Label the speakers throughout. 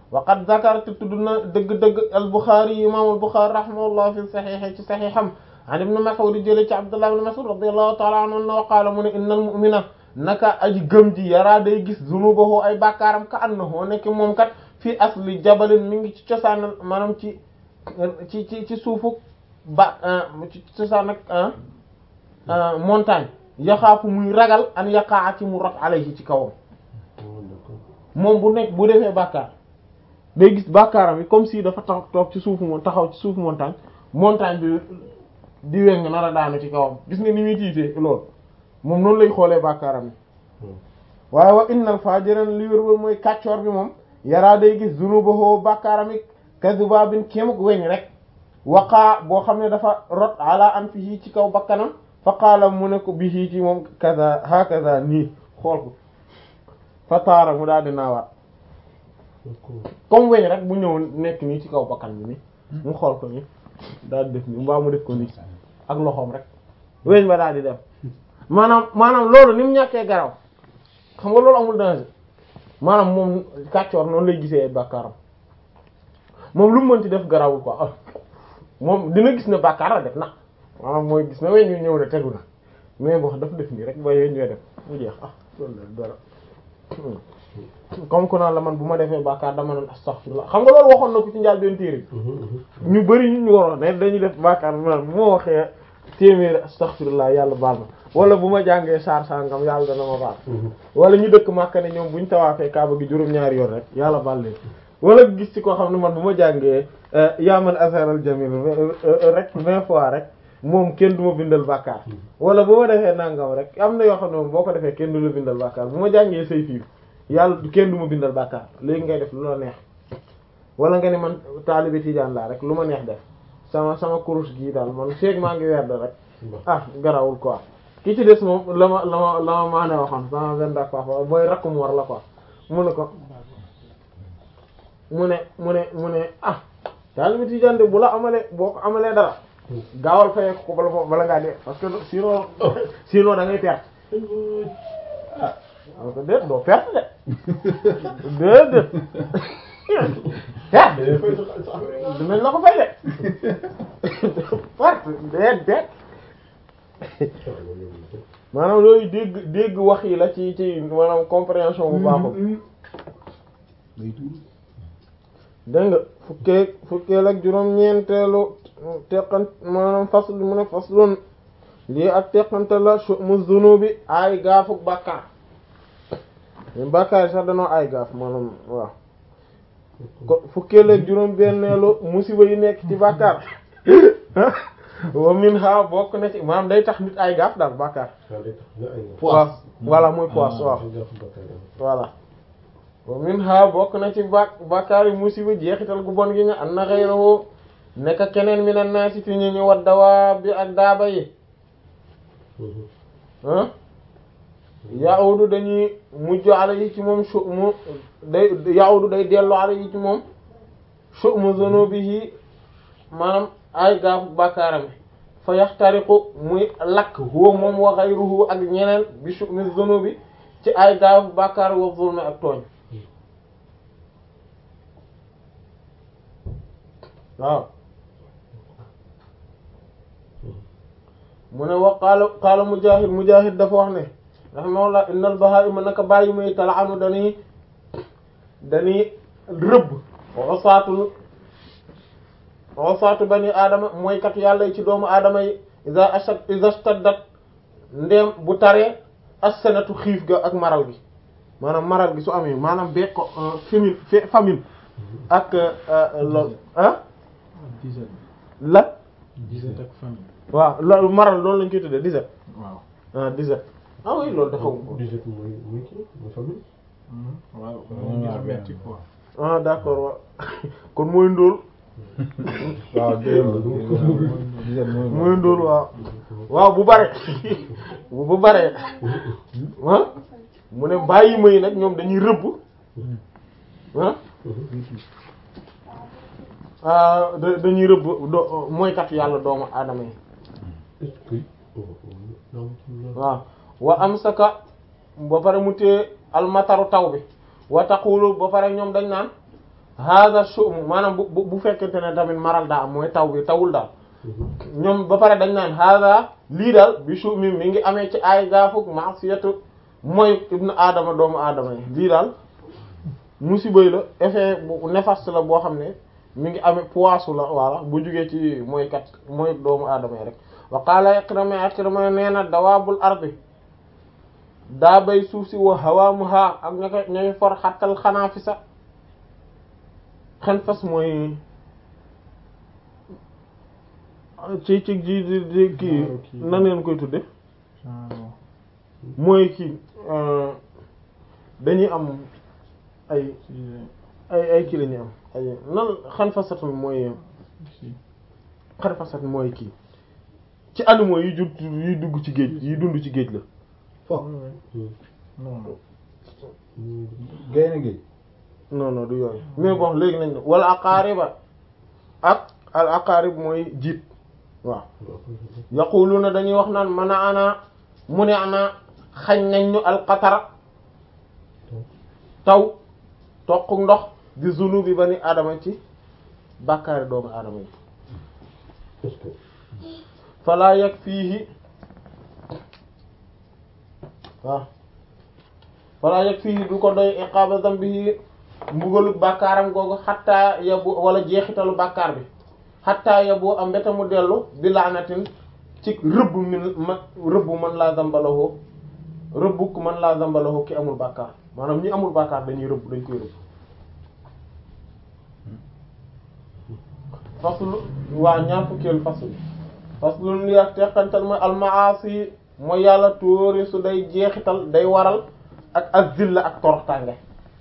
Speaker 1: wa qad zakartu tudd na dëgg-dëgg al-Bukhari imam al-Bukhari rahimahullah fi saxiix ci saxiixam an ibn Mas'ud jële ci Abdullah ibn Mas'ud radiyallahu ta'ala anhu wa qaala mu ne innal mu'mina naka aji gëm ji yaraa day gis zunubahu ay bàkkaaram ka annahu nekk moom kat fii asli jabalin mi ngi ci cosaan maanaam ci ci ci ci suufu ba ci cosaan ak montagne yaxaafu muy ragal an yaqaa ci mu rot alayhi ci kawam moom bu nekk bu defee bàkkaar day gis bàkkaaram yi comme si dafa tax toog ci suufu moom taxaw ci suufu montagne montagne bi di weng nar a daanu ci kawam gis nga ni muy tiitee loolu moom noonu lay xoolee bàkkaaram yi waaye wa innal fajiran li wér mooy kàccoor bi moom yaraa day gis zunubahu bàkkaaram yi kadubabin kéemuk weñ rek waqaa boo xam ne dafa rot ala an fihi ci kaw bakkanam fa qaala mu ne ko bihi ci moom kaza hakaza nii xool ko fa taara mu daal di naawaat comme weñ rek bu ñëw nekk nii ci kaw bakkan bi ni mu xool ko ni daal di def nii mbaa mu def ko nii ak loxoom rek weñ ba daal di def maanaam maanaam loolu ni mu ñàkkee garaw xam nga loolu amul danger maanaam moom kàccoor noonu lay gisee ay bàkkaaram moom lu mu mënti def garawul quoi moom dina gis ne bàkkaar la def na maanaam mooy gis na weñ ñu ñëw na tegu na mais bon daf def nii rek ba weñ ñooy def mu jeex ah loolu la dara comme que naan la man bu ma defee bàkkaar dama naan astaghfirullah xam nga loolu waxoon na ko ci njaal benn téere ñu bari ñu ñu waroon ne dañuy def bàkkaar man bu ma waxee téeméeri astaghfirullah yàlla baal ma wala bu ma jàngee saar sangam yàlla dana ma baal wala ñu dëkk Makka ne ñoom buñ tawaafee Kaaba gi juróom-ñaari yoon rek yàlla baal leen wala gis ci koo xam ne man bu ma jàngee yaa man asaral jamil rek vingt fois rek moom kenn du ma bindal bàkkaar wala bu ma defee nangam rek am na yoo xam ne moom boo ko defee kenn du la bindal bàkkaar bu ma jàngee say fiir yàlla kenn du ma bindal bàkkaar léegi ngay def lu la neex wala nga ne man taalibe Tijaan laa rek lu ma neex def sama sama kurus gii daal man feeg maa ngi werd rek ah garawul quoi ki ci des moom la ma la ma la ma maa ne waxoon sama benn dak papa booy rakkum war la quoi mu ne ko mu ne mu ne mu ne ah taalibe Tijaan de bu la amalee boo ko amalee dara gaawal fayee ko bala bala ngaa dee parce que sinon sinon da ngay perte ah donc déet doo perte de déedéet ah dinañ la ko fay de perte déet déet maanaam loolu dégg dégg wax yi la ci ci maanaam compréhension bu baaxul dégg nga fukkee fukkeel ak juróom-ñeenteelu teqan maanaam fasl mu ne faslun lii ak teqante la mu zunubi ay gaafuk bàkkaar bàkkaar yi sax danoo ay gaaf maanaam waaw ko fukkeel ak juróom-benneelu musiba yi nekk ci bàkkaar wa min ha bokk na ci maanaam day tax nit ay gaaf daal bàkkaar waaw voilà muy poisse waaw voilà wa min ha bokk na ci ba bàkkaar yi musiba jeexital gu bon gi nga an na ghayruhu nekk keneen mi na naasi fi ñu ñu wat dawaa bi ak daaba yi ah yaawdu dañuy mujj ala yi ci moom su mu day yaawdu day dellu ala yi ci moom su mu zunubihi maanaam ay gaafu bàkkaaram fa yaxtariqu muy lakk huwa moom wa ghayruhu ak ñeneen bi su mi zunubi ci ay gaafu bàkkaar wa zulmi ak tooñ waaw mu ne wa qaala qaala Mujaahid Mujaahid dafa wax ne rahimahullah innal bahaa'ima naka bàyyi may tal'anu dañuy dañuy rëbb wasaatul wasaatu bani aadama mooy kat yàlla yi ci doomu aadama yi iza ashad iza staddat ndéem bu taree as-sanatu xiif ga ak maral gi maanaam maral gi su amee maanaam beeg ko famine famine ak lool ah la
Speaker 2: disette ak famille.
Speaker 1: waaw loolu maral loolu lañ koy tuddee disette
Speaker 2: waaw.
Speaker 1: ah disette ah oui loolu dafa
Speaker 3: Disette mooy mooy kii mooy famille.
Speaker 2: waaw moo gën a metti quoi.
Speaker 1: ah d'accord waaw kon mooy ndóol
Speaker 3: waaw dégg
Speaker 1: mooy ndóol waaw waaw bu bare bu bu bare ah mu ne bàyyi may nag ñoom dañuy rëbb ah ah da- dañuy rëbb do mooy kat yàlla doomu aadama yi waaw wa amsaka ba pare mu téye almataru taw bi wa taqulu ba pare ñoom dañ naan hada shu'um maanaam bu bu bu fekkente ne tamit maral daa am mooy taw bi tawul daal ñoom ba pare dañ naan hada lii daal bi shu'mi mi ngi amee ci ay gaafuk ma'siyatu mooy ibnu aadama doomu aadama yi lii daal musiba yi la effet bu néfaste la boo xam ne mi ngi amee poisu la walla bu jugee ci mooy kat mooy doomu aadama yi rek wa qaala Ikrima Ikrima nee na dawaabul ardi daa bay suuf si wa hawaamuha ak ña koy ñooy for xattal xanaa fi sa xen fas mooy ci ci ji di di kii nan ngeen koy tudde mooy kii dañuy am ay ay ay kii la ñuy am ay nan xan fasatun mooy xan fasat mooy kii ci animaux yi jur yi dugg ci géej yi dund ci géej la
Speaker 3: fo
Speaker 2: non
Speaker 3: gaynde géej
Speaker 1: non non du yooyu mais bon léegi nañ ne wala aqaariba ak al aqaarib mooy jiit waaw yaquluna dañuy wax naan man a ana mu ne ana xañ nañ ñu alqatara taw toq ndox di zunubi bani adama ci bàkkaari doomu adama yi
Speaker 3: est-ce que
Speaker 1: fala yakfihi waaw fala yakfihi du ko doy iqaba zambihi mbugalu bàkkaaram googu xattaa yabu wala jeexitalu bàkkaar bi xattaa yabu am mbeta mu dellu bi laanatin ci rëbb min ma rëbb man laa zambalahoo rëbbuk man laa zambalahoo ki amul bàkkaar maanaam ñi amul bàkkaar dañuy rëbb dañ koy rëbb faslu waa ñaar fukkeelu faslu faslu li ak teqantal mooy almaasi mooy yàlla tóori su day jeexital day waral ak azilla ak toroxtànge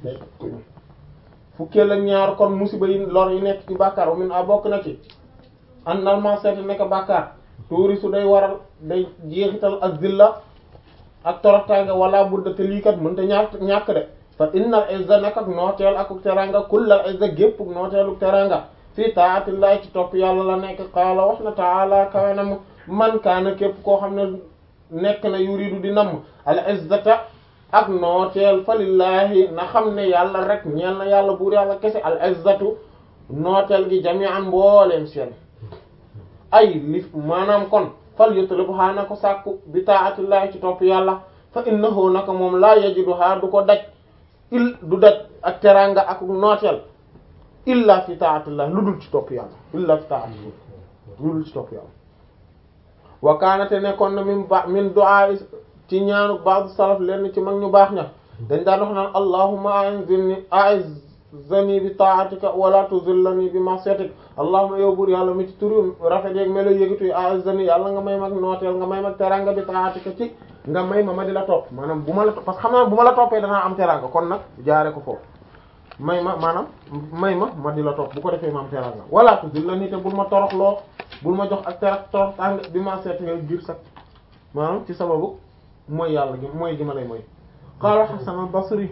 Speaker 1: fukkeel ak ñaar kon musiba yi lor yi nekk ci bàkkaar min a bokk na ci an alma seeti nekk bàkkaar tóori su day waral day jeexital azilla ak toroxtànge wala budda te lii kat mënta ñàkk ñàkk de fa innal izza nak ak nooteel ak teranga kullal izza gépp nooteelu teranga fii taatillahi ci topp yàlla la nekk qaala wax na taala kawe na mu man kaana képp koo xam ne nekk na yuridu di namm al izzata ak nooteel fa lillahi na xam ne yàlla rek ñeel na yàlla buur yàlla kese al izzatu nooteel gi jami'an mbooleem seen ay li maanaam kon fal yutlub haa na ko sàkku bi taatillahi ci topp yàlla fa innahu naka moom laa yajidu haa du ko daj il du daj ak teranga ak nooteel illa fi taatillah lu dul ci topp yàlla illa fi taatillah lu dul ci topp yàlla wa kaanate nekkoon na min ba min du'a ci ñaanu ba'd salaf leen ci mag ñu baax ña dañ daan wax naan allahumma a'inni a'izzani bi ta'atika wala tuzillani bi ma'siyatik allahumma yow buur yàlla mi ci turu rafet yeeg melo yëgituy a'izzani yàlla nga may mag nooteel nga may mag teranga bi ta'atika ci nga may ma ma di la topp maanaam bu ma la parce que xam naa bu ma la toppee danaa am teranga kon nag jaare ko foofu may ma maanaam may ma ma di la topp bu ko defee ma am teranga wala tuzillani te bul ma toroxloo bul ma jox ak terax torox tàng bi ma seet nga ngir sax maanaam ci sababu mooy yàlla gi mooy gi ma lay mooy qaala Hasan al-Basri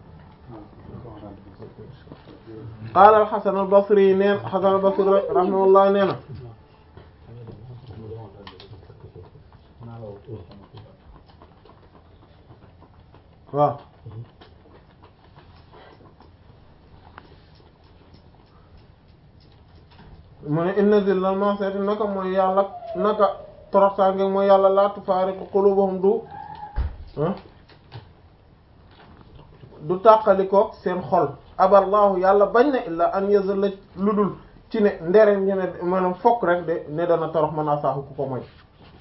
Speaker 1: qaala al-Hasan al-Basri neen Hasan al-Basri rahimahullah nee na waaw mu ne inna zillal ma'siyati naka mooy yàlla naka toroxtaange mooy yàlla laa tufaariqu qulubuhum du du tàqalikoo seen xol aballahu yàlla bañ na illa an yazalla lu dul ci ne ndere ñu ne maanaam fokk rek de ne dana torox mën a saaxu ku ko moy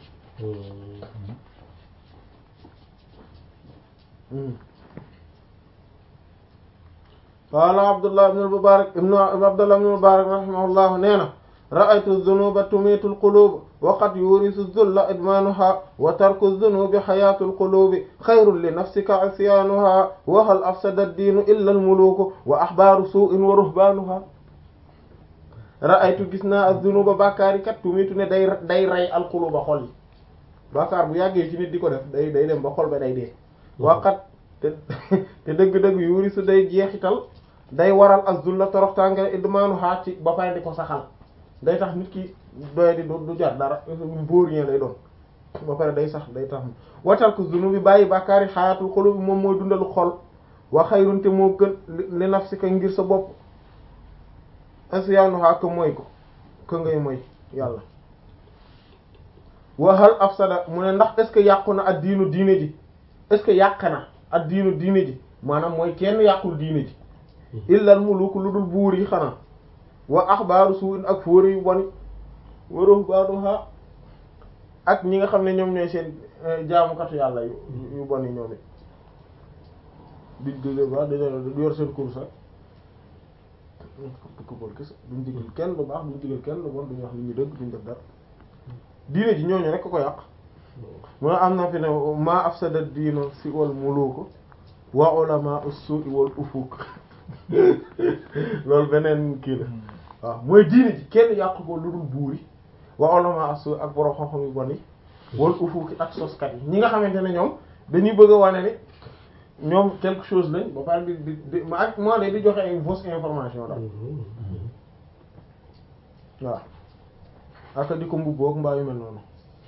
Speaker 1: qaala abdullah ibn al-mubarak ibn abdullah ibn al-mubarak rahimahullah nee na ra'aytu dhunuba tumitu al-qulub wa qad yurisu dhulla idmanuha wa tarku dhunubi hayatu al-qulubi khayrun li nafsika isyanuha wa hal afsada ad-dinu illa al-muluku wa ahbaru su'in wa ruhbanuha ra'aytu gis naa az-dhunuba bàkkaari kat tumitu ne day day rey al-quluba xol yi bàkkaar bu yàggee ci nit di ko def day day dem ba xol ba day dee wa qad te te dëgg-dëgg yurisu day jeexital day waral az-zulla toroxtaange idmanuha ci ba pare di ko saxal day tax nit ki doye di du jar dara vaurien lay doon ba pare day sax day tax watal ko zunubi bàyyi bàkkaari xayatul xulubi moom mooy dundalu xol wa xayrun te moo gën li nafsika ngir sa bopp asiyaanuha ka mooy ko ka ngay mooy yàlla waxal afsada mu ne ndax est-ce que yàqu na ak diinu diine ji est-ce que yàq na ak diinu diine ji maanaam mooy kenn yàqul diine ji illal muluk lu dul buur yi xanaa wa axbaaru suu'in ak fóori yu boni wa ruhbaanuha ak ñi nga xam ne ñoom ñooy seen jaamukatu yàlla yu yu bon yi ñoom it di di ba dañoo yor seen course ak këppal kese duñ digal kenn lu baax duñ digal kenn lu bon duñ wax li ñu dëgg duñ def dara diine ji ñooñu rek ko yàq moo am na fi ne ma afsada diino si wal muluku wa ulama as-su'i wal ufuq loolu beneen kii la waaw mooy diine ji kenn yàq ko lu dul buuri wa ulama as-su' ak borom xam-xam yu bon yi wal ufuq ak soskat yi ñi nga xamante ne ñoom dañuy bëgg a wane ni ñoom quelque chose lañ ba pare di di di ma ak moo de di joxe ay fausse information daal waaw aka di ko mbubboog mbaa yu mel noonu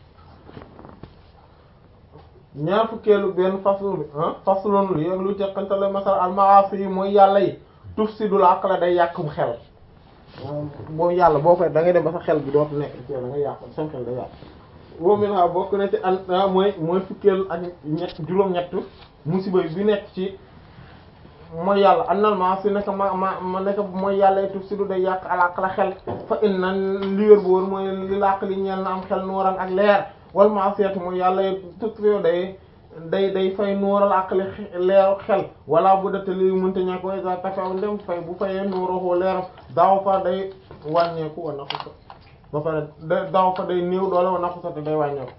Speaker 1: ñaar fukkeelu benn faslu bi ah fasloon li ak lu teqantale masal al maasi yi mooy yàlla yi tufsidul aqla day yàqum xel boobu yàlla boo koy da ngay dem ba sa xel bi dootu nekk ci da ngay yàq sa xel day yàq boobu min ha bokk na ci an mooy mooy fukkeelu ak ñett juróom-ñett musiba bi nekk ci mooy yàlla annal maasi nekk ma ma ma nekk mooy yàlla yi tufsidu day yàq al aqla xel fa inna li wér bu wóor mooy li làq li ñeel na am xel nuuran ak leer wal maasiyatu mooy yàlla tutrio day day day fay nuural ak leeru xel wala bu dete li mënta ñàkk way sa tafaw ndem fay bu fayee nuuroo leeram daaw fa day wàññeeku wa naqu sa ba pare da daaw fa day néew doole wa naqu sa te day wàññeeku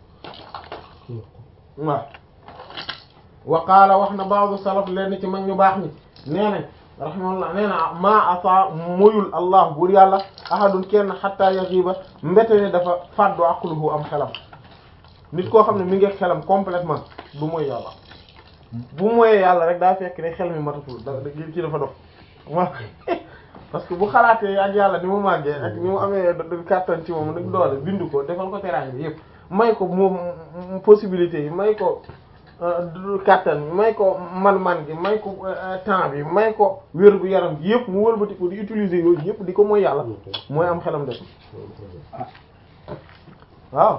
Speaker 1: waaw wa qaala wax na ba'du salaf leen ci mag ñu baax ñi nee nañ rahimahullah nee na ma asa moyul allah buur yàlla ahadun kenn hatta yaxiba mbete ne dafa fàddu aqluhu am xelam nit koo xam ne mi ngi xelam complètement du mooy yàlla bu mooyee yàlla rek daa fekk ne xel mi matatul da ci dafa dof wa parce que bu xalaatee ak yàlla ni mu màggee ak ni mu amee kàttan ci moom nag doole bindu ko defal ko teraanga yëpp may ko moom possibilité yi may ko kàttan bi may ko man-man gi may ko temps bi may ko wér gu yaram gi yëpp mu wëlbati ko di utiliser yooyu yëpp di ko mooy yàlla mooy am xelam def waaw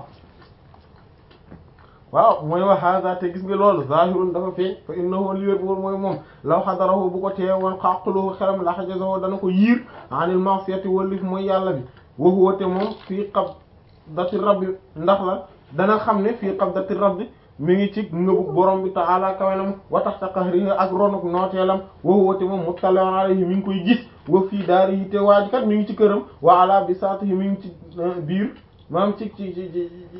Speaker 1: waaw mooy wax hada te gis nga loolu zahirun dafa feeñ fa innahu li wér bu wóor mooy moom law xadarahu bu ko teewoon xaqluhu xelam la hajazahu dana ko yiir anil ma'siyati wallif mooy yàlla bi wa huwa te moom fii qabdati rabbi ndax la dana xam ne fii qabdati rabbi mi ngi ci ngëbu borom bi ta'ala kawenam wa taxta qahrihi ak ronuk nooteelam wa huwa te moom muttali'un alayhi mi ngi koy gis wa fii daarihi te waaj kat mi ngi ci këram wa ala bisaatihi mi ngi ci biir maam ci ci ci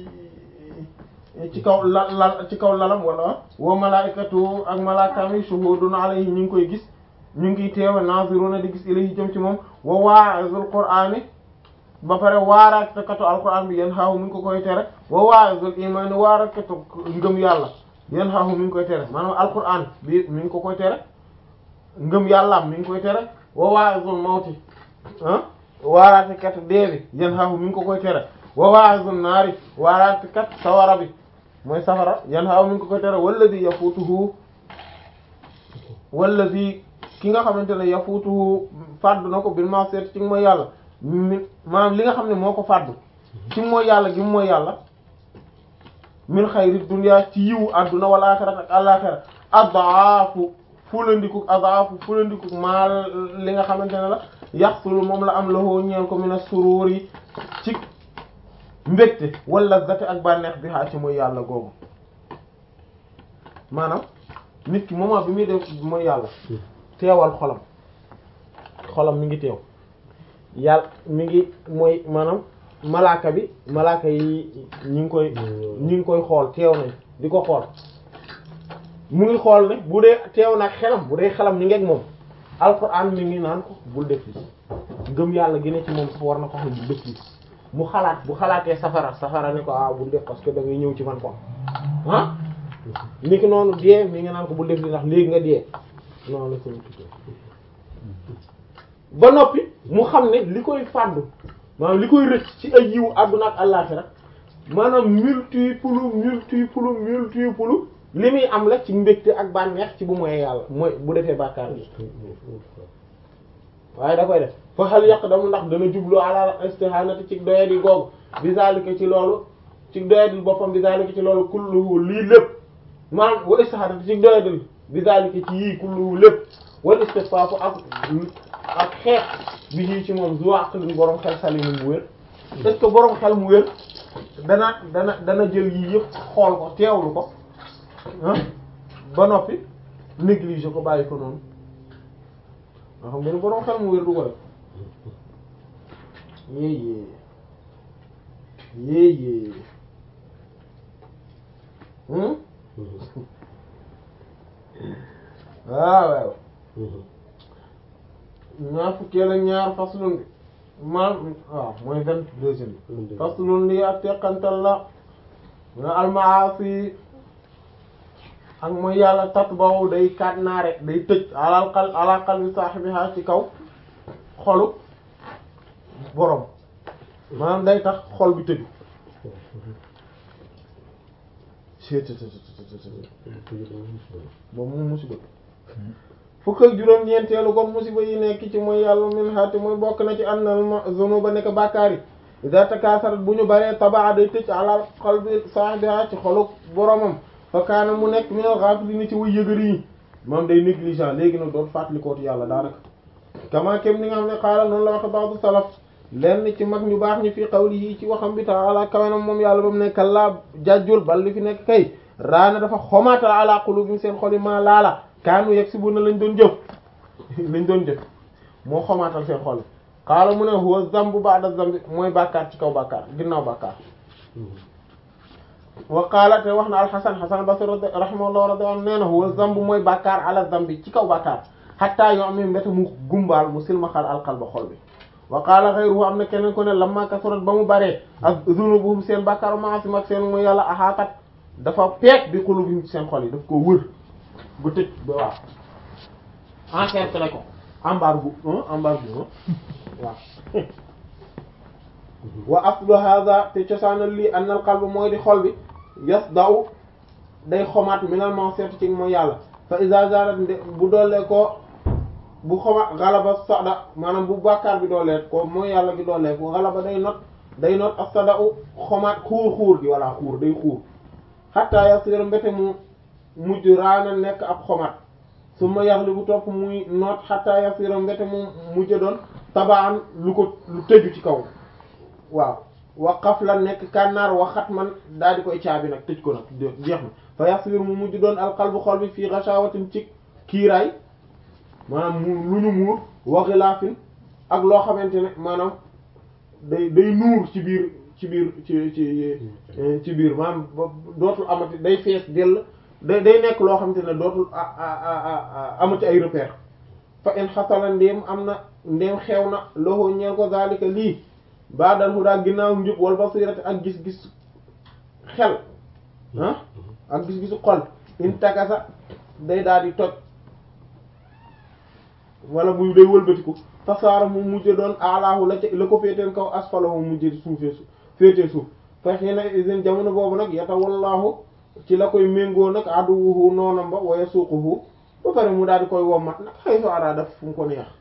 Speaker 1: ci kaw la la ci kaw lalam wala wa malaikatu ak malaakaami shuhudun alayhi ñu ngi koy gis ñu ngi teewe naziruna di gis ilayhi jëm ci moom wa wa'izul qur'ani ba pare waarakatu alquran bi yéen xaahu mi ngi ko koy tere wa wa'izul imani waarakatu ngëm yàlla yéen xaahu mi ngi koy tere maanaam alquran bi mi ngi ko koy tere ngëm yàllaam mi ngi koy tere wa wa'izul mawti ah waaraatekat dee bi yéen xaahu mi ngi ko koy tere wa wa'izul naari waaraatekat sawara bi mooy safara yan xaaw mi ngi ko koy tere wallazi yafutuhu wallazi ki nga xamante ne yafutuhu fàddu na ko bil ma'siyati ci mooy yàlla mi maanaam li nga xam ne moo ko fàddu ci mooy yàlla gi mooy yàlla min xayri dunya ci yiwu adduna wal axirat ak àlaxira adaafu fulandiku adaafu fulandiku maa li nga xamante ne la yaxsulu moom la am lahoo ñeel ko mina sururi ci mbégte wala zate ak bànneex bi xaa ci mooy yàlla googu maanaam nit ki moment bi muy def mooy yàlla teewal xolam xolam mi ngi teew yàlla mi ngi mooy maanaam malaaka bi malaaka yi ñi ngi koy ñi ngi koy xool teew nañ di ko xool mu ngi xool ne bu dee teew nag xelam bu dee xelam mi ngi ak moom alxuraan mi ngi naan ko bul def li ngëm yàlla gi ne ci moom sax war na ko xam bul def li mu xalaat bu xalaatee safara safara ni ko ah bul def parce que da ngay ñëw ci man ko ah ni ki noonu dee mi nga naan ko bul def li ndax léegi nga dee noonu la ko ba noppi mu xam ne li koy fàddu maanaam li koy rëcc ci ay yiwu àdduna ak àllaaxira maanaam multiple multiple multiple li muy am la ci mbégte ak bànneex ci bu moyee yàlla mooy bu defee bàkkaar bi waaye da koy def fa hal yaqdamu ndax dana jublu ala istihanati ci doyadi googu bi zalika ci loolu ci doyadil boppam bi zalika ci loolu kulluhu lii lépp maanaam wa istihanati ci doyadil bi zalika ci yii kulluhu lépp wal istifaafu ak ak xeex bi yii ci moom zu aqlin borom xel salimu mu wér est-ce que borom xel mu wér dana dana dana jël yii yëpp xool ko teewlu ko ah ba noppi négliger ko bàyyi ko noonu nga xam nga ni borom xel mu wér du ko def yéyée yéyée hmm waaw waaw ñaar fukkee la ñaar faslun bi maanaam waaw mooy vingt deuxième bi faslun lii ak teqantal la nga almaasi ak mooy yàlla tat boobu day kaat naare day tëj alal xal alal qalbi saahibiha ci kaw xolu borom maanaam day tax xol bi tëju boobu mu musiba fukk ak juróom-ñeenteelu kon musiba yi nekk ci mooy yàlla min haati mooy bokk na ci annal ma zunuba nekk bàkkaar yi ida takaasarat bu ñu baree tabaa day tëj alal qalbi saahibiha ci xolu boromam fa kaana mu nekk minal ghafilin ci way yëgëri yi moom day négligent léegi nag doot fàttalikooti yàlla daanaka kama kem ni nga xam ne xaala noonu la waxe ba'du salaf lenn ci mag ñu baax ñi fii qawlihi ci waxam bi ta'ala kawenam moom yàlla ba mu nekk laa jàjjul bal li fi nekk kay raana dafa xomaatal ala qulubihim seen xol yi maa laala kaanu yaksibuna lañ doon jëf lañ doon jëf moo xomaatal seen xol yi xaala mu ne huwa zambu ba'da zambi mooy bàkkaar ci kaw bàkkaar ginnaaw bàkkaar wa qaala te wax na alxasan xasan basri rahimahullah radiyallahu anhu nee na huwa zambu mooy bàkkaar ala zambi ci kaw bàkkaar xatta yoo am ne mbete mu gumbaal mu silmaxal alqalba xol bi wa qaala ghayruhu am na keneen ko ne lamma kasurat ba mu baree ak zunubuhum seen bàkkaar maasim ak seen mooy yàlla axaakat dafa peek bi qulubihim seen xol yi daf koo wër ba tëj ba waaw encercler ko embargo embargo waaw wa aslu hadha te cosaanal lii annal qalb mooy di xol bi yas daw day xomaat minal ma'siyati ci mooy yàlla fa iza zarat bu doolee ko bu xomaat galaba sada maanaam bu bàkkaar bi doolee ko mooy yàlla gi doolee ko galaba day not day not as-sada u xomaat xuur xuur gi walla xuur day xuur hatta yasira mbete mu mujj raana nekk ab xomaat su ma yaxli bu topp muy noot hatta yasira mbete mu mujj doon tabaan lu ko lu tëju ci kaw waaw waqaf la nekk kànnaar waxat man daal di koy caabi nag tëj ko nag jeex na fa yasir mu mujj doon alqalbu xol bi fii ghashawatin ci kiiraay maanaam mu lu ñu muur wa ghilafin ak loo xamante ne maanaam day day nuur ci biir ci biir ci ci ci biir maanaam dootul amati day fees dell day day nekk loo xamante ne dootul amati ay repère fa in xasala ndéem am na ndéem xew na loxo ñeel ko zalika lii baadal hudaa ginnaaw njub wal basirati ak gis-gis xel ah ak gis-gisu xol in takasa day daal di toj wala muy day wëlbatiku fasaara mu mujj doon alaahu la ca la ko féeteen kaw asfalahu mu mujj suufee suuf féetee suuf fa xiina isin jamono boobu nag yata wallaahu ci la koy méngoo nag aduwuhu noonam ba waya suuquhu ba pare mu daal di koy wommat nag xëy so araa def fu mu ko neex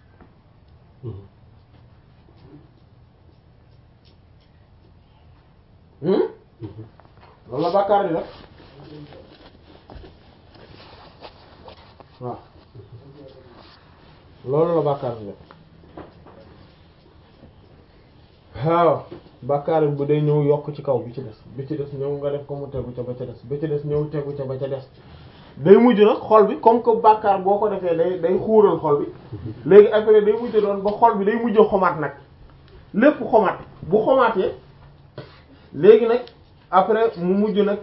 Speaker 1: loolu la bàkkaar di def waaw loolu la bàkkaar di def waaw bàkkaar bu day ñëw yokk ci kaw bi ci des bi ci des ñëw nga def ko mu tegu ca ba ca des bi ci des ñëw tegu ca ba ca des day mujj nag xol bi comme que bàkkaar boo ko defee day day xuural xol bi léegi après day mujj doon ba xol bi day mujj xomaat nag lépp xomaat bu xomaatee léegi nag après mu mujj nag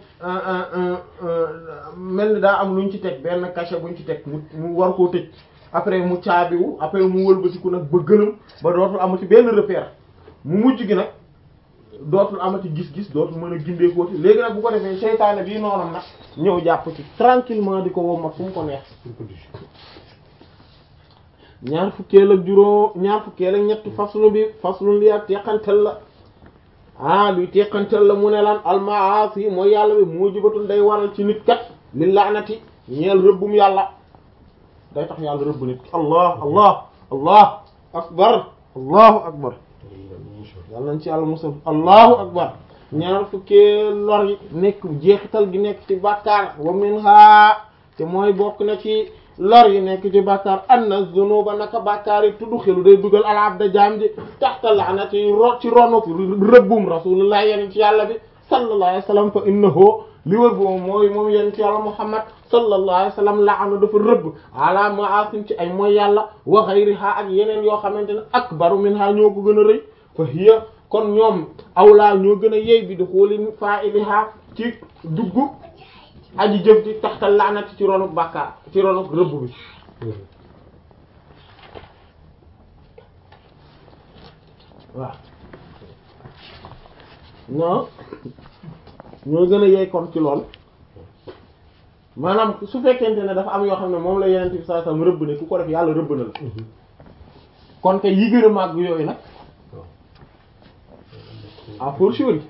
Speaker 1: mel ni daa am lu ñu ci teg benn cachet bu ñu ci teg mu mu war koo tëj après mu caabiwu après mu wëlbatiku nag ba gëlëm ba dootul amati benn repère mu mujj gi nag dootul amati gis-gis dootul mën a gindeekooti léegi nag bu ko defee seytaane bii noonam nag ñëw jàpp ci tranquillement di ko wommat fu mu ko neex ñaar fukkeel ak juróom ñaar fukkeel ak ñetti faslu bi faslu li ak teqantel la ah luy teqantel la mu ne lan almaasi mooy yàlla bi mujibatun day waral ci nit kat li laanati ñeel rëbbum yàlla day tax yàlla rëbb nit allah allah allah akbar allahu akbar yàlla nañ ci yàlla musal allahu akbar ñaar fukkee lor yi nekk jeexital gi nekk ci bàkkaar wa minha te mooy bokk na ci lor yi nekk ci bàkkaar anna zunuba naka bàkkaar yi tudd xelu day dugal al abda jaam ji taxta laanati ro ci ronuk rëbbum rasulullah yenen ci yàlla bi sallallahu alayhi wa sallam fa innahu li wër boobu mooy moom yenen ci yàlla muhammad sallallahu alayhi wa sallam laana dafa rëbb ala ma'asim ci ay mooy yàlla wa ghayriha ak yeneen yoo xamante ne akbaru minha ñoo ko gën a rëy fa hiya kon ñoom awlaa ñoo gën a yey bi di xooli fa'iliha ci dugg aji jëf di taxtal laanati ci ronuk bàkkaar ci ronuk rëbb bi waaw non ñoo gën a yey kon ci lool maanaam su fekkente ne dafa am yoo xam ne moom la yeneen bi sallallahu alayhi wasallam rëbb ne ku ko def yàlla rëbb na la kon kay yi gën a màgg yooyu nag a fortiori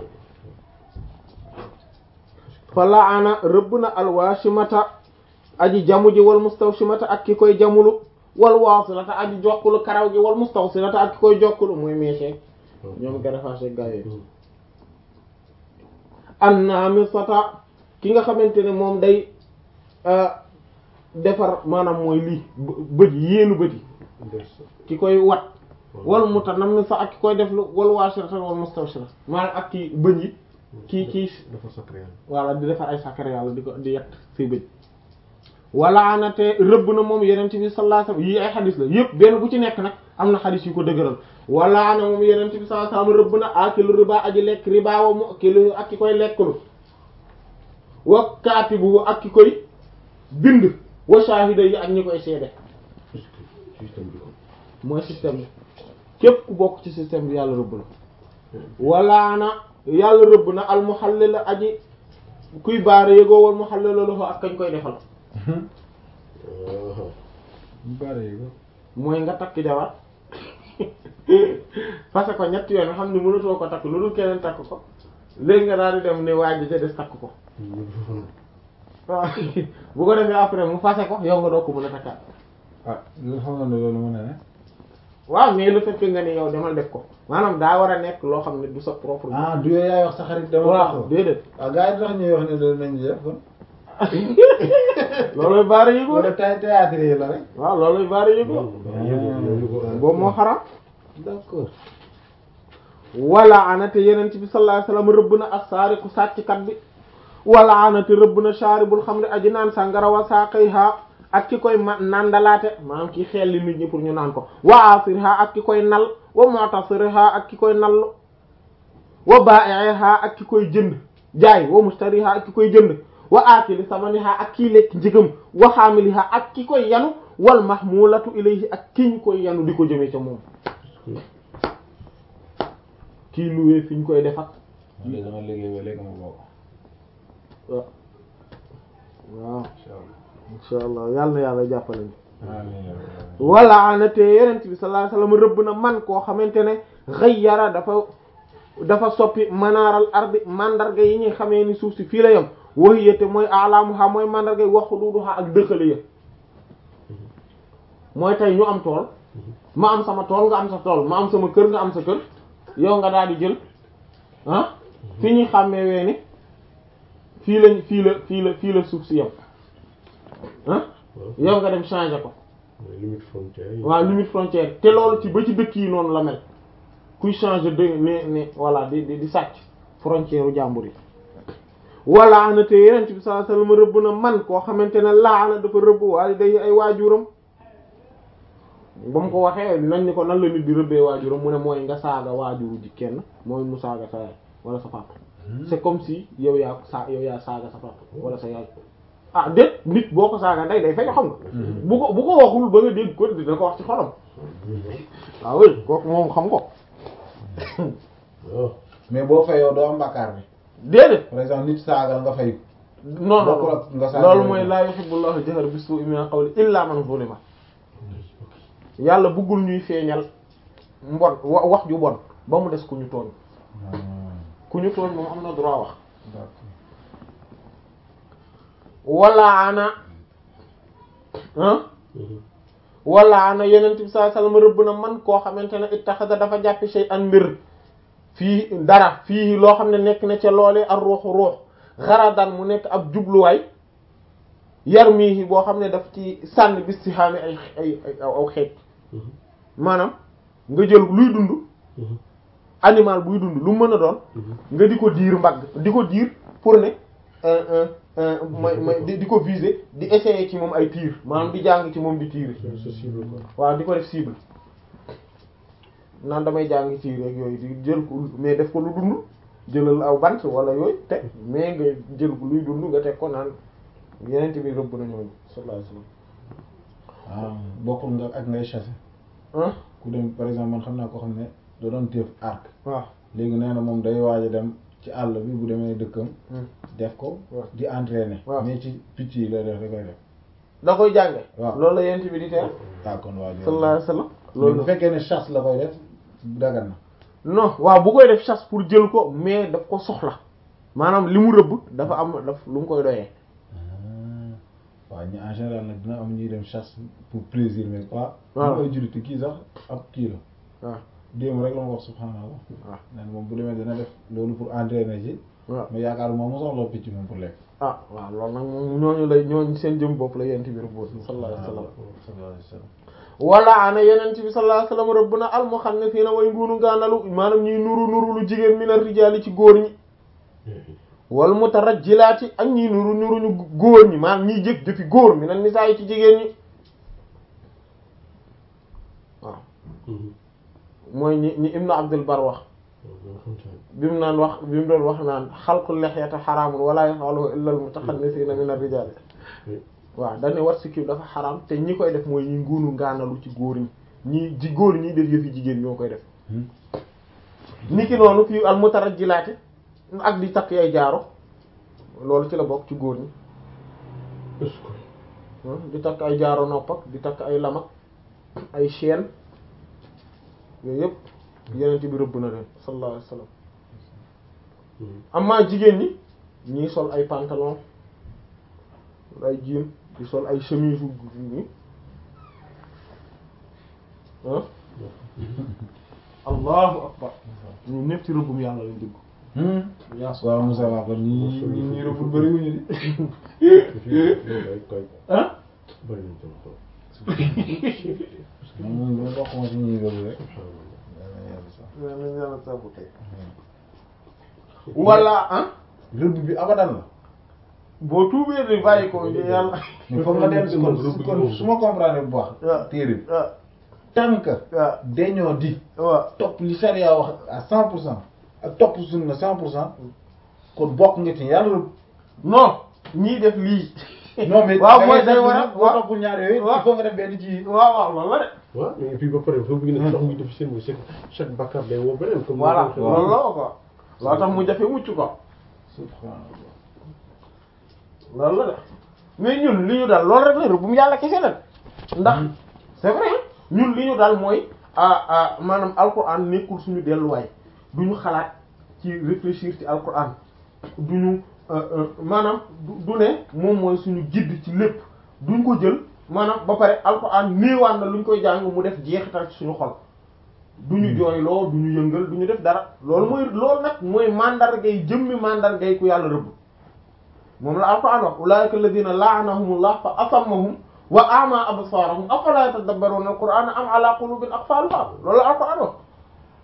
Speaker 1: fa laana rëbb na alwaashimata aji jamu ji wal mustawshimata ak ki koy jamulu wal waasilata aji jokkulu karaw gi wal mustawsilata ak ki koy jokkulu mooy meeseeg ñoom garafaase gaa yooyu annaamisata ki nga xamante ne moom day defar maanaam mooy lii bët yéenu bët yi ki koy wat wal mutanammisa ak ki koy def lu wal waashirata wal mustawshira maanaam ak ki bëñ yi kii kii
Speaker 3: dafa sacré
Speaker 1: voilà di defar ay sacré yàlla di ko di yett say bëñ wala anate rëbb na moom yenente bi sallallahu alayhi wasallam yii ay xadis la yëpp benn bu ci nekk nag am na xadis yu ko dëgëral wala ana moom yenente bi sallallahu alayhi wasallam rëbb na akilu riba aji lekk riba wa mu akilu ak ki koy lekklu wa kaatibu ak ki koy bind wa shahida yi ak ñi koy seede
Speaker 3: système bi ko
Speaker 1: mooy système bi képp ku bokk ci système bi yàlla rëbb na wala na yàlla rëbb na al muhallil aji kuy baare yëgoo wal muhallil lahu ak kañ koy defal
Speaker 2: bare ko
Speaker 1: mooy nga takk jabar parce que ñetti yoon nga xam ne mënatoo ko takk lu dul keneen takk ko léegi nga daal di dem ne waa ji ca des takk ko waaw bu ko defee après mu fase ko yow nga doo ko mën a takkaat
Speaker 2: ah loolu xam nga ne loolu mën na ne
Speaker 1: waaw mais le fait que nga ni yow demal def ko maanaam daa war a nekk loo xam ne du sa propre
Speaker 2: ah du yooyu yaay wax sa xarit dama
Speaker 1: waaw déedéet
Speaker 2: ah gars yi tax ñuy wax ne loolu nañ def kon
Speaker 1: looloy baari yëgoo
Speaker 2: wala
Speaker 1: de
Speaker 2: tay théâtre yi la rek
Speaker 1: waaw looloy baari yëgoo boobu moo xaram
Speaker 2: d'accord
Speaker 1: wala anate yeneen bi sallallahu alayhi wasallam rëbb na as-sariqu sàcckat bi wala anate rëbb na sharibul xamri aji naan sàngara wa saqiha ak ki koy ma nandalaate maanaam ki xelli nit ñi pour ñu naan ko wa asirha ak ki koy nal wa mu'tasirha ak ki koy nall wa ba'iha ak ki koy jënd jaay wa mushtariha ak ki koy jënd wa akili samaniha ak kii lekk njëgam wa hamiliha ak ki koy yanu wal mahmulatu ilayhi ak ki ñu koy yanu di ko jëmee ca moom kii luwee fi ñu koy def ak
Speaker 2: léegi dama liggéey ba léegi ma bokk
Speaker 1: waaw waaw
Speaker 2: insha Allah
Speaker 1: insha allah yàlla na yàlla jàppale ñu
Speaker 2: amiin
Speaker 1: wala anate yenent bi sallallahu alayhi wasallam rëbb na man koo xamante ne ghayyara dafa dafa soppi manaaral ardi mandarga yi ñuy xamee ni suuf si fii la yem wahiyate mooy alaamuha mooy mandarga yi wax xuduuduha ak dëkkale ya mooy tey ñu am tool ma am sama tool nga am sa tool ma am sama kër nga am sa kër yow nga daal di jël ah fi ñuy xàmmee wee ni fii lañ fii la fii la fii la suuf si yem ah yow nga dem changer ko
Speaker 3: limite frontière yi
Speaker 1: waaw limite frontière te loolu ci ba ci dëkk yi noonu la mel kuy changer de ne ne voilà di di di sàcc frontière u jàmbur yi wala na te yeneen bi sallallahu alayhi wasallam rëbb na man koo xamante ne laana dafa rëbb waali day ay waajuram ba mu ko waxee nañ ni ko nan la nit di rëbbee waajuram mu ne mooy nga saaga waajuru ji kenn mooy mu saaga sa yaay wala sa papa c'est comme si yow yaa sa yow yaa saaga sa papa wala sa yaay ah déet nit boo ko saaga nday day fay xam nga bu ko bu ko waxul ba nga dégg ko dina ko wax ci xolam waaw oui kooku moom xam ko
Speaker 3: waaw
Speaker 2: mais boo fayoo doo am bàkkaar bi
Speaker 1: déedéet
Speaker 2: par exemple nit saagal nga fayu
Speaker 1: non non
Speaker 2: bokkul ak nga saaga
Speaker 1: loolu
Speaker 2: yooyu.
Speaker 1: mooy laa yuhibbullahu jahra bis-su'i min al-qawli illa man zulima yàlla bëggul ñuy feeñal mbon wa- wax ju bon ba mu des ku ñu tooñ ku ñu tooñ moom am na droit wax wala ana ah wala ana yeneen bi sallallahu alayhi wasallam rëbb na man koo xamante ne ittaxada dafa jàppi shay an mbir fii dara fii loo xam ne nekk na ca loolee ak ruuxu ruux xaradan mu nekk ab jubluwaay yar mii boo xam ne daf ci sànni bis si xaami ay ay ay aw xeet maanaam nga jël luy dund animal buy dund lu mën a doon nga di ko diir mbagg di ko diir pour ne may may di di ko viser di essayer ci moom ay tir maanaam di jàng ci moom di tiir
Speaker 3: c'est cible quoi.
Speaker 1: waaw di ko def cible naan damay jàng ci rek yooyu di jël ko mais def ko lu dund jëlal aw bant wala yooyu teg mais nga jël ko luy dund nga teg ko naan yeneen bi rëbb na ñooñu sallallahu alayhi wasallam
Speaker 2: ah bokkul nga ak ngay chasser
Speaker 1: ah
Speaker 2: ku dem par exemple man xam naa koo xam ne da doon téef arc
Speaker 1: waaw
Speaker 2: léegi nee na moom day waaj a dem ci àll bi bu demee dëkkam def ko
Speaker 1: waaw.
Speaker 2: di entraîner
Speaker 1: waaw.
Speaker 2: mais ci picc yi lay def da koy def
Speaker 1: da koy jànge
Speaker 2: waaw.
Speaker 1: loolu la yeneen bi di tere
Speaker 2: ah kon waa ji
Speaker 1: sallallahu alayhi wasallam
Speaker 2: loolu bu
Speaker 1: loolu
Speaker 2: fekkee ne chasse la koy def dagan na
Speaker 1: non waaw bu koy def chasse pour jël ko mais daf ko soxla maanaam li mu rëbb dafa am daf lu mu koy doyee
Speaker 2: waaw ñu en général nag dina am ñuy dem chasse pour plaisir mais pas
Speaker 1: Waaw.
Speaker 2: ñu koy jullit kii sax ab kii la
Speaker 1: waaw
Speaker 2: démb rek la ma wax subhanallah
Speaker 1: waaw
Speaker 2: nee na moom bu demee dina def loolu pour entraîner ci
Speaker 1: waaw
Speaker 2: mais yaakaar moom mu soxla picc moom pour lekk
Speaker 1: ah waaw loolu nag moom ñooñu lay ñooñu seen jëm bopp la yent bi rëbboon sallallahu alayhi wasallam
Speaker 2: sallallahu alayhi wasallam
Speaker 1: wala ana yenent bi sallallahu alayhi wasallam rëbb na al muxannifiina way nguunu gaanalu maanaam ñuy nuru nuru lu jigéen mi na rijaali ci góor ñi wal mutarajjilaati ak ñiy nuru nuru ñu góor ñi maanaam ñiy jëf jëfi góor mi na nisaa yi ci jigéen ñi waaw mooy ñi ñi ibnu abdul bar wax bi mu naan wax bi mu doon wax naan xalqul lexyata xaraamun wala yafaluhu illa al mutaxannisiina min ar-rijaal waaw dañuy wat si kii dafa xaraam te ñi koy def mooy ñi nguunu ngaanalu ci góor ñi ñi ji góor ñi def yëfi jigéen ñoo koy def niki noonu fii al mutarajjilaati ak di takk ay jaaro loolu ci la bokk ci góor ñi
Speaker 3: est-ce que
Speaker 1: ah, di takk ay jaaro nopp ak di takk ay lamak ay chaîne yooyu yëpp yeneen bi rëbb na leen sallallahu alayhi wasallam amaa jigéen ñi ñii sol ay pantalon ay jean di sol ay chemise yu ñi ah allahu akbar ñu ñëpp ci rëbbum yàlla lañ dugg
Speaker 2: waaw Moussa Ba kon ñi ñi ñi rëbbul bëri wuñu di
Speaker 3: day koy
Speaker 1: ah
Speaker 3: bëri nañ tam trop
Speaker 2: moom moom ñu bokk ma ci ñi rëbb rek
Speaker 3: subhanallah
Speaker 1: nañ yàlla sabu tey wala ah
Speaker 2: rëbb bi abadan la
Speaker 1: boo tuubee di bàyyi ko yàlla
Speaker 2: mais foog nga dem si kon su kon su ma comprendre bu
Speaker 1: waaw.
Speaker 2: baax téere bi
Speaker 1: ah
Speaker 2: tant que
Speaker 1: waaw
Speaker 2: dañoo di
Speaker 1: waaw
Speaker 2: topp li charia wax à cent pour cent ak topp sunna cent pour cent kon bokk nga ci yàlla rëbb
Speaker 1: non ñii def lii
Speaker 2: non mais
Speaker 1: waaw mooy day war a
Speaker 2: boo toppul ñaar yooyu il faut nga def benn ci
Speaker 1: waaw waaw loolu la de
Speaker 3: waaw mais puis ba pare foofu ñu ne ndox mi def seen chaque chaque bakkaar day woo beneen comme
Speaker 1: voilà
Speaker 3: ni ko waxee.
Speaker 1: loolu la ko loo tax mu jafe mucc ko
Speaker 2: subhanallah
Speaker 1: loolu la de mais ñun li ñu daal loolu rek la rek bu mu yàlla kese la ndax c'est vrai ñun li ñu daal mooy ah ah maanaam alquran nekkul suñu delluwaay du ñu xalaat ci réfléchir ci alquran du ñu maanaam du du ne moom mooy suñu guide ci lépp duñ ko jël maanaam ba pare alquran néewaan na lu ñu koy jàng mu def jeexital ci suñu xol du ñu jooyloo du ñu yëngal du ñu def dara loolu mooy loolu nag mooy mandargay jëmmi mandargay ku yàlla rëbb moom la alquran wax ulaika alladhina la'anahumullah fa asammahum wa a'ma absarahum afala yatadabbaruna alqur'ana am ala qulubin aqfalha loolu la alquran wax